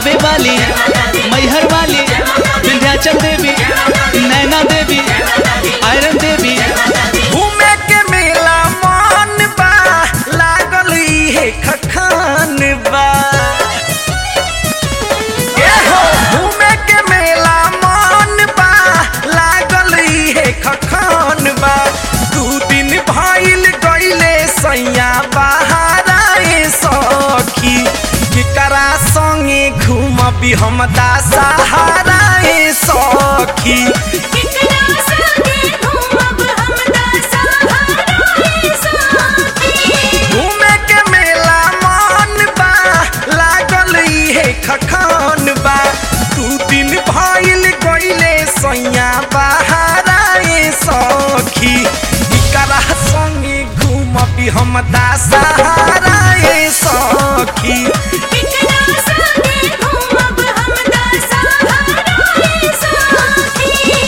थावे वाली मैहर वाली विंध्याचल देवी नैना देवी आयरन देवी घूमे के मेला मन बा लागल इहे खखान बा ए हो घूमे के मेला मन बा लागल इहे खखान बा दू दिन भइल गइले सैया बहाराए सखी केकरा संगे घूमबी हम दा सहाराए सखी कितना संगे घूमब हम दा सहाराए साथी घूमे के मेला मन बा लागल इहे खखान बा दू दिन भइल गइले सैया बहाराए सखी इकरा संगे घूमबी हम दा सहाराए सखी कितना संगे घूमब हम दा सहाराए साथी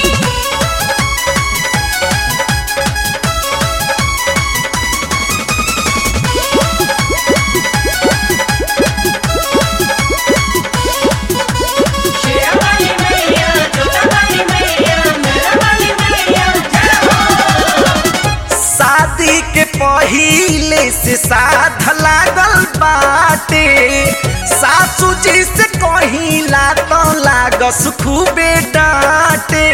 शेरवाली मैया जोतावाली मैया मेरावाली मैया जय हो शादी के पहिले से साध लागल बाटे सासू जी से कहिला तो लागस खूबे डांटे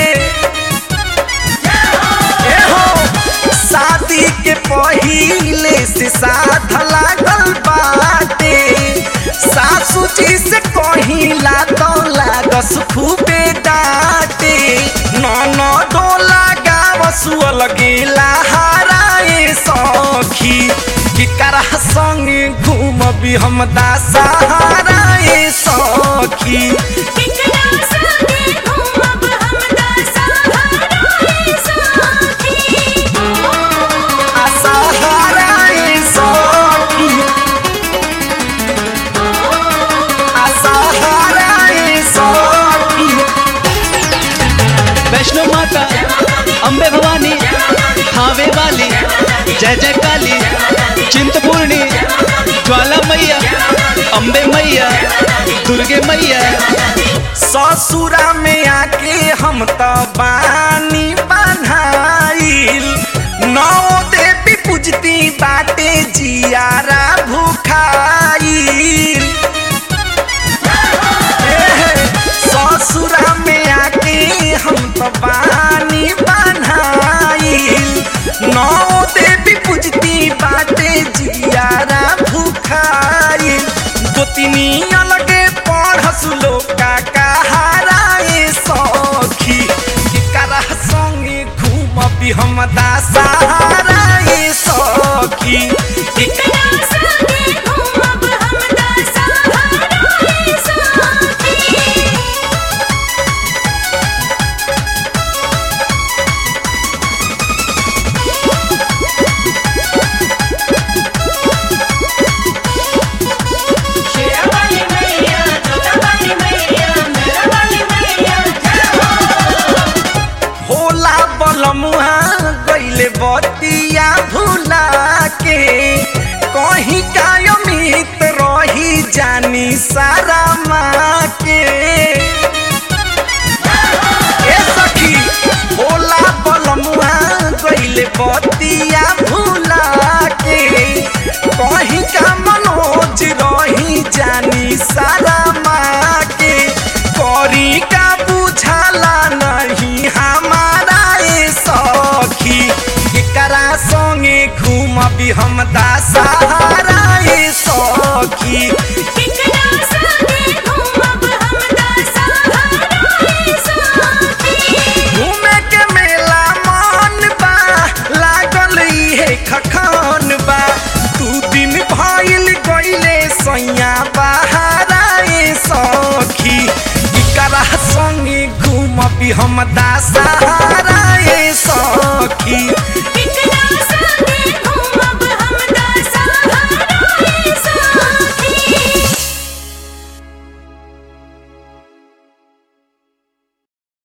ए हो शादी के पहिले से साध लागल बाटे सासू जी से कहिला तो लागस खूबे डांटे नन डोला गावसु अलगे लहराए सखी केकरा संगे घूमबी हम दा सहाराए सखी कितना संगे घूमब हम दा सहाराए साथी आ सहाराए सखी आ सहाराए सखी वैष्णो माता अम्बे भवानी थावे वाली जय जय काली चिंतपूर्णी ज्वाला मैया अम्बे मैया दुर्गे मैया ससुरा में आके हम तो बानी बन्हाइल नौ देवी पूजती बाटे जियारा भूखाइल एहे, ससुरा में आके हम तो बानी बन्हाइल नौ देवी पूजती बाटे जियारा भूखाइल गोतिनी अलगे पढ़स लोका कहाराए सखी केकरा संगे घूमबी हम दा सहाराए सखी कितना संगे घूमब हम दा सहाराए साथी शेरवाली मैया जोतावाली मैया मेरावाली मैया जय हो होला बलमुआ गइले बतिया भुला के कहीं काय मित रही जानी सारा माँ के ए सखी होला बलमुआ गइले बतिया भुला के कहीं का मनोज रही जानी सारा माँ के करी का बुझाला नहीं हमारा ए सखी एकरा संगे घूमबी हम दा सहारा ए सखी कितना संगे घूमब हम दा सहाराए साथी घूमे के मेला मन बा लागल इहे खखान बा दू दिन भइल गइले सैया बहाराए सखी इकरा संगे घूमबी हम दा सहाराए सखी